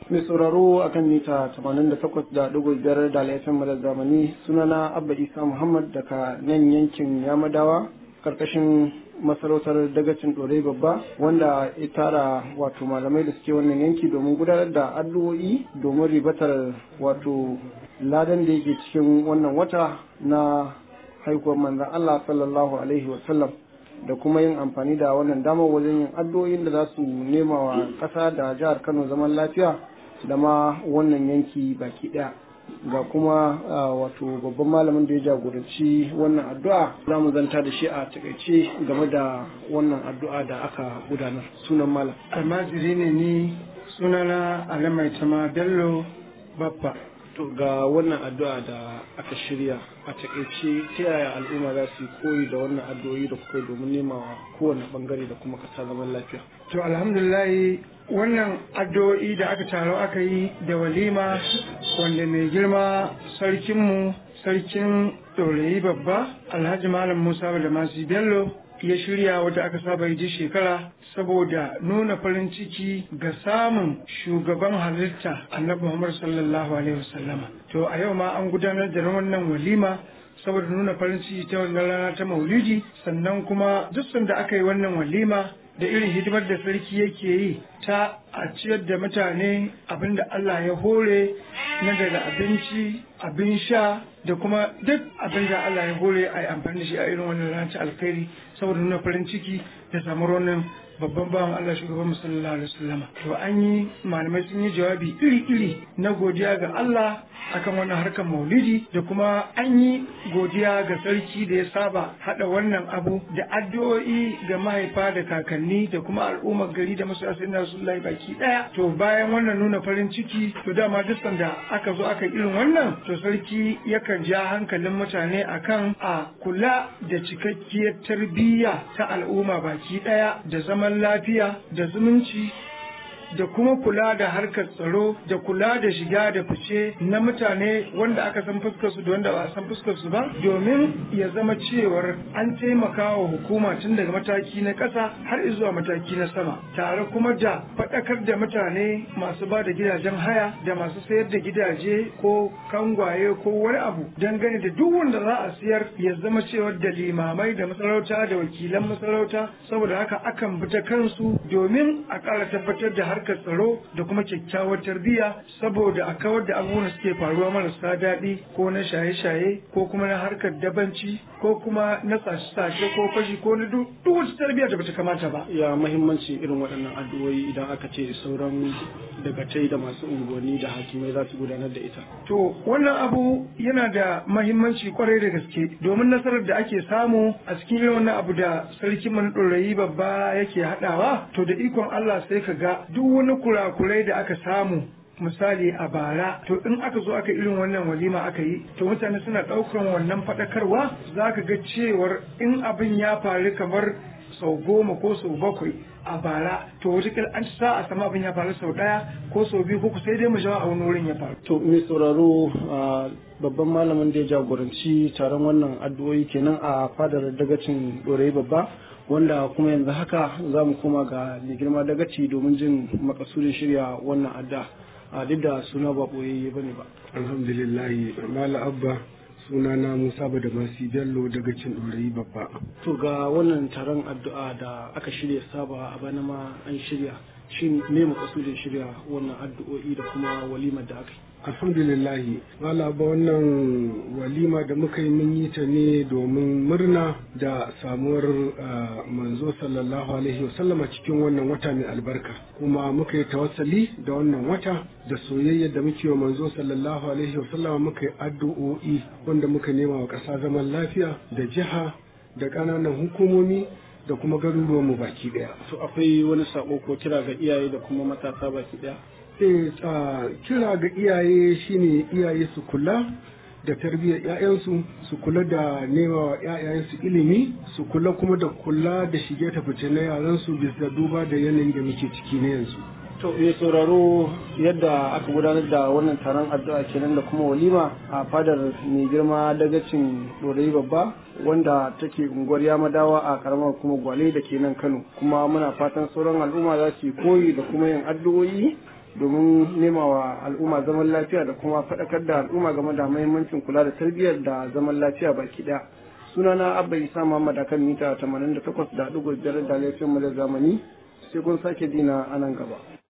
mai sauraro akan mita 88.5 da laifin madar zamani sunana abba isa muhammad daga nan yankin yamadawa karkashin masarautar dagacin ɗorai babba wanda ya tara wato malamai da suke wannan yanki domin gudanar da addu'o'i domin ribatar wato ladan da yake cikin wannan wata na haihuwar manzan Allah sallallahu alaihi wasallam da kuma yin amfani da wannan damar wajen yin addu'o'in da za su nema wa ƙasa da jihar Kano zaman lafiya da ma wannan yanki baki ɗaya. ga kuma wato babban malamin da ya jagoranci wannan addu'a za mu zanta da shi a takaice game da wannan addu'a da aka gudanar sunan malam almajiri ne ni sunana alamaitama bello babba to ga wannan addu'a da aka shirya a takaice ta yaya al'umma za su yi koyi da wannan addu'o'i da kuka domin nema wa kowane bangare da kuma kasa zaman lafiya to alhamdulillah wannan addu'o'i da aka taro aka yi da walima wanda mai girma sarkinmu sarkin ɗorayi babba alhaji malam musa da masu bello ya shirya wata aka saba yi shekara saboda nuna farin ciki ga samun shugaban halitta annabi muhammad sallallahu alaihi wasallama to a yau ma an gudanar da wannan walima saboda nuna farin ciki ta wannan rana ta maulidi sannan kuma duk da aka yi wannan walima da irin hidimar da sarki yake yi ta a ciyar da mutane abin da Allah ya hore na daga abinci abin sha da kuma duk abin da Allah ya hore a yi amfani da shi a irin wannan ranar alkhairi saboda nuna farin ciki da samuwar wannan babban bawan Allah shugaban sallallahu alaihi wasallam to an yi malamai sun yi jawabi iri-iri na godiya ga Allah akan wannan harkar maulidi da kuma an yi godiya ga sarki da ya saba hada wannan abu da addu'o'i ga mahaifa da kakanni da kuma al'ummar gari da masu asirin rasulullahi baki daya to bayan wannan nuna farin ciki to dama duk da aka zo aka irin wannan to sarki yakan ja hankalin mutane akan a kula da cikakkiyar tarbiyya ta al'umma baki daya da zaman lafiya da zumunci da kuma kula da harkar tsaro da kula da shiga da fice na mutane wanda aka san fuskar su da wanda ba a san fuskar su ba domin ya zama cewar an taimaka wa hukuma tun daga mataki na ƙasa har zuwa mataki na sama tare kuma da faɗakar da mutane masu ba da gidajen haya da masu sayar da gidaje ko kangwaye ko wani abu dangane da duk wanda za a siyar ya zama cewar da limamai da masarauta da wakilan masarauta saboda haka akan bi ta kansu domin a ƙara tabbatar da harkar harkar tsaro da kuma kyakkyawar tarbiyya saboda a kawar da abubuwan suke faruwa marasa daɗi ko na shaye-shaye ko kuma na harkar dabanci ko kuma na sashe ko fashi ko na duk wata tarbiyya da bata kamata ba. Ya mahimmanci irin waɗannan addu'o'i idan aka ce sauran dagatai da masu unguwanni da hakimai za su gudanar da ita. To wannan abu yana da mahimmanci kwarai da gaske domin nasarar da ake samu a cikin irin wannan abu da sarkin man ɗorayi babba yake haɗawa to da ikon Allah sai ka ga duk wani kurakurai da aka samu misali a bara to in aka zo aka irin wannan walima aka yi to mutane suna ɗaukan wannan faɗakarwa za ka ga cewar in abin ya faru kamar sau goma ko sau bakwai a bara to wataƙila an sa a sama abin ya faru sau ɗaya ko sau biyu ko sai dai mu jawo a wani wurin ya faru. to mai sauraro babban malamin da ya jagoranci taron wannan addu'o'i kenan a fadar dagacin ɗorayi babba wanda kuma yanzu haka za mu koma ga mai girma dagaci domin jin makasudin shirya wannan adda a duk da suna ba ɓoyayye ba ne ba. alhamdulillahi mala abba suna na musa da masu bello daga cin ɗorayi babba to ga wannan taron addu'a da aka shirya saba a bana ma an shirya shin me makasudin shirya wannan addu'o'i da kuma walimar da aka yi alhamdulillahi wala ba wannan walima da muka yi mun yi ta ne domin murna da samuwar manzo sallallahu alaihi wasallama cikin wannan wata mai albarka kuma muka yi tawassali da wannan wata da soyayya da muke wa manzo sallallahu alaihi wasallama muka yi addu'o'i wanda muka nema wa ƙasa zaman lafiya da jiha da ƙananan hukumomi da kuma garuruwanmu baki ɗaya. to akwai wani sako ko kira ga iyaye da kuma matasa baki ɗaya e kira ga iyaye shine iyaye su kula da tarbiyyar 'ya'yansu su kula da nema wa 'ya'yansu ilimi su kula kuma da kula da shige ta fice na yaransu bisa duba da yanayin da muke ciki na yanzu to mai sauraro yadda aka gudanar da wannan taron addu'a kenan da kuma walima a fadar mai girma dagacin dorayi babba wanda take unguwar yamadawa a karamar kuma gwale da ke nan kano kuma muna fatan sauran al'umma za su yi koyi da kuma yin addu'o'i domin nema wa al'umma zaman lafiya da kuma faɗakar da al'umma game da mahimmancin kula da tarbiyyar da zaman lafiya baki ɗaya sunana abba isa muhammad akan mita 88.5 da laifin mu da zamani sai kun sake dina a nan gaba